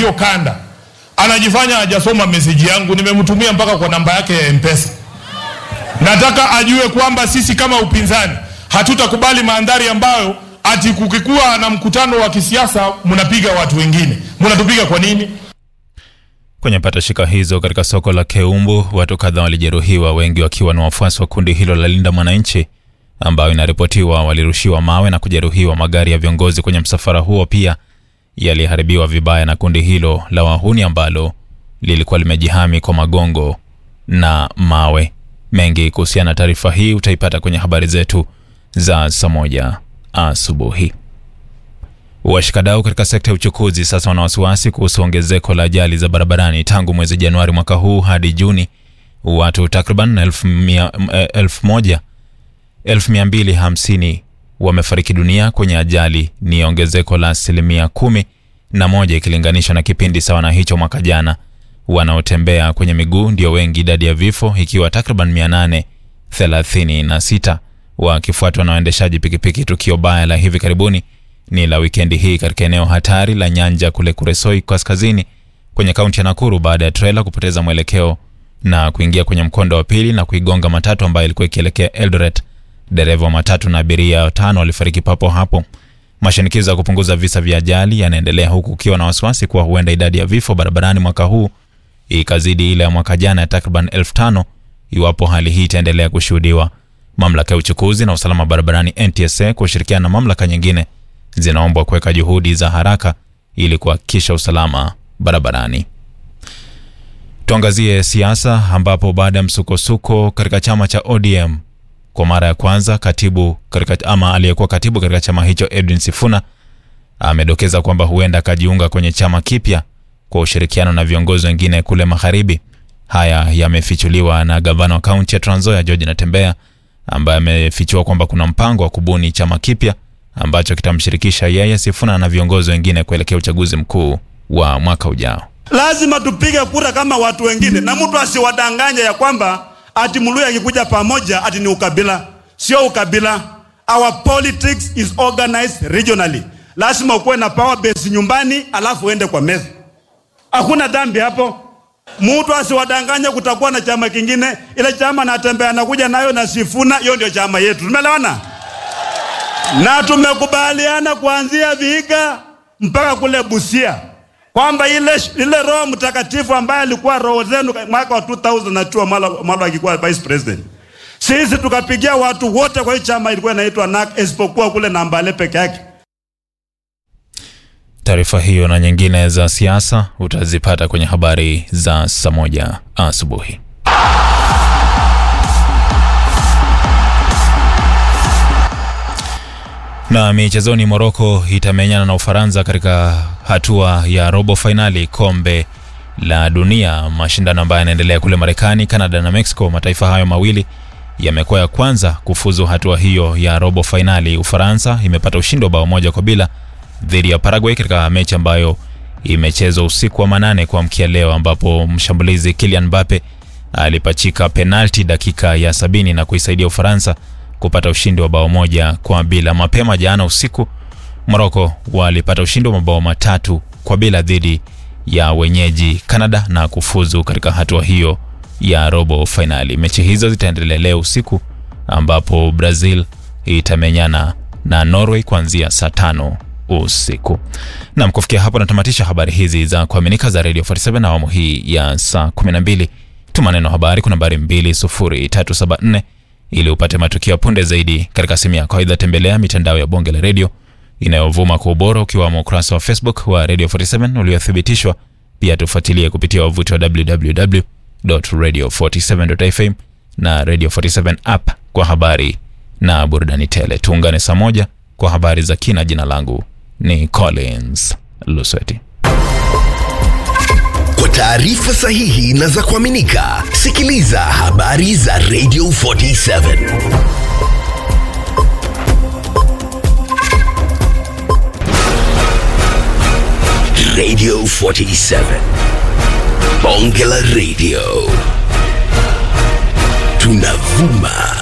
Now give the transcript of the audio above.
hiyo kanda anajifanya hajasoma meseji yangu, nimemtumia mpaka kwa namba yake ya Mpesa. Nataka ajue kwamba sisi kama upinzani hatutakubali mandhari ambayo ati kukikuwa na mkutano wa kisiasa mnapiga watu wengine. Mnatupiga kwa nini? Kwenye patashika hizo katika soko la Keumbu, watu kadhaa walijeruhiwa, wengi wakiwa ni wafuasi wa kundi hilo la Linda Mwananchi, ambayo inaripotiwa walirushiwa mawe na kujeruhiwa. Magari ya viongozi kwenye msafara huo pia yaliharibiwa vibaya na kundi hilo la wahuni ambalo lilikuwa limejihami kwa magongo na mawe. Mengi kuhusiana na taarifa hii utaipata kwenye habari zetu za saa moja asubuhi. Washikadau katika sekta ya uchukuzi sasa wana wasiwasi kuhusu ongezeko la ajali za barabarani. Tangu mwezi Januari mwaka huu hadi Juni, watu takriban elfu mia- eh, elfu moja elfu mia mbili hamsini wamefariki dunia kwenye ajali. Ni ongezeko la asilimia kumi na moja ikilinganishwa na kipindi sawa na hicho mwaka jana. Wanaotembea kwenye miguu ndio wengi, idadi ya vifo ikiwa takriban 836 wakifuatwa na waendeshaji pikipiki. Tukio baya la hivi karibuni ni la wikendi hii katika eneo hatari la Nyanja kule Kuresoi kaskazini kwenye kaunti ya Nakuru baada ya trela kupoteza mwelekeo na kuingia kwenye mkondo wa pili na kuigonga matatu ambayo ilikuwa ikielekea Eldoret. Dereva wa matatu na abiria watano walifariki papo hapo. Mashinikizo ya kupunguza visa vya ajali yanaendelea huku ukiwa na wasiwasi kuwa huenda idadi ya vifo barabarani mwaka huu ikazidi ile ya mwaka jana ya takriban elfu tano iwapo hali hii itaendelea kushuhudiwa. Mamlaka ya uchukuzi na usalama barabarani NTSA kwa ushirikiano na mamlaka nyingine zinaombwa kuweka juhudi za haraka ili kuhakikisha usalama barabarani. Tuangazie siasa ambapo baada ya msukosuko katika chama cha ODM kwa mara ya kwanza katibu katika, ama aliyekuwa katibu katika chama hicho Edwin Sifuna amedokeza kwamba huenda akajiunga kwenye chama kipya kwa ushirikiano na viongozi wengine kule magharibi. Haya yamefichuliwa na gavana wa kaunti ya Trans Nzoia George Natembeya ambaye amefichua kwamba kuna mpango wa kubuni chama kipya ambacho kitamshirikisha yeye Sifuna na viongozi wengine kuelekea uchaguzi mkuu wa mwaka ujao. Lazima tupige kura kama watu wengine, na mtu asiwadanganye ya kwamba ati Mluya akikuja pamoja ati ni ukabila. Sio ukabila. Our politics is organized regionally. Lazima ukuwe na power base nyumbani, alafu uende kwa meza. Hakuna dhambi hapo. Mtu asiwadanganye kutakuwa na chama kingine. Ile chama natembea anakuja nayo na Sifuna, hiyo ndio chama yetu. Tumeelewana? Na tumekubaliana kuanzia Vihiga mpaka kule Busia kwamba ile, ile Roho Mtakatifu ambaye alikuwa roho zenu mwaka wa 2002 Malo Malo akikuwa vice president, sisi tukapigia watu wote kwa hii chama ilikuwa inaitwa NAK isipokuwa kule Nambale peke yake. Taarifa hiyo na nyingine za siasa utazipata kwenye habari za saa moja asubuhi. Na michezoni, Moroko itamenyana na Ufaransa katika hatua ya robo fainali kombe la dunia, mashindano ambayo yanaendelea kule Marekani, Canada na Mexico. Mataifa hayo mawili yamekuwa ya kwanza kufuzu hatua hiyo ya robo fainali. Ufaransa imepata ushindi wa bao moja kwa bila dhidi ya Paraguay katika mechi ambayo imechezwa usiku wa manane kuamkia leo, ambapo mshambulizi Kylian Mbappe alipachika penalti dakika ya sabini na kuisaidia Ufaransa kupata ushindi wa bao moja kwa bila. Mapema jana usiku Morocco walipata ushindi wa mabao matatu kwa bila dhidi ya wenyeji Canada na kufuzu katika hatua hiyo ya robo fainali. Mechi hizo zitaendelea leo usiku ambapo Brazil itamenyana na Norway kuanzia saa tano usiku. Nam, kufikia hapo natamatisha habari hizi za kuaminika za Radio 47 na awamu hii ya saa 12. Tuma neno habari kuna nambari 20374 ili upate matukio ya punde zaidi katika simu yako. Aidha, tembelea mitandao ya bonge la redio inayovuma kwa ubora ukiwamo ukurasa wa Facebook wa Radio 47 uliothibitishwa. Pia tufuatilie kupitia wavuti wa www.radio47.fm na Radio 47 app kwa habari na burudani tele. Tuungane saa moja kwa habari za kina. Jina langu ni Collins Lusweti. Kwa taarifa sahihi na za kuaminika, sikiliza habari za Radio 47 Radio 47 Bonge la Radio, tunavuma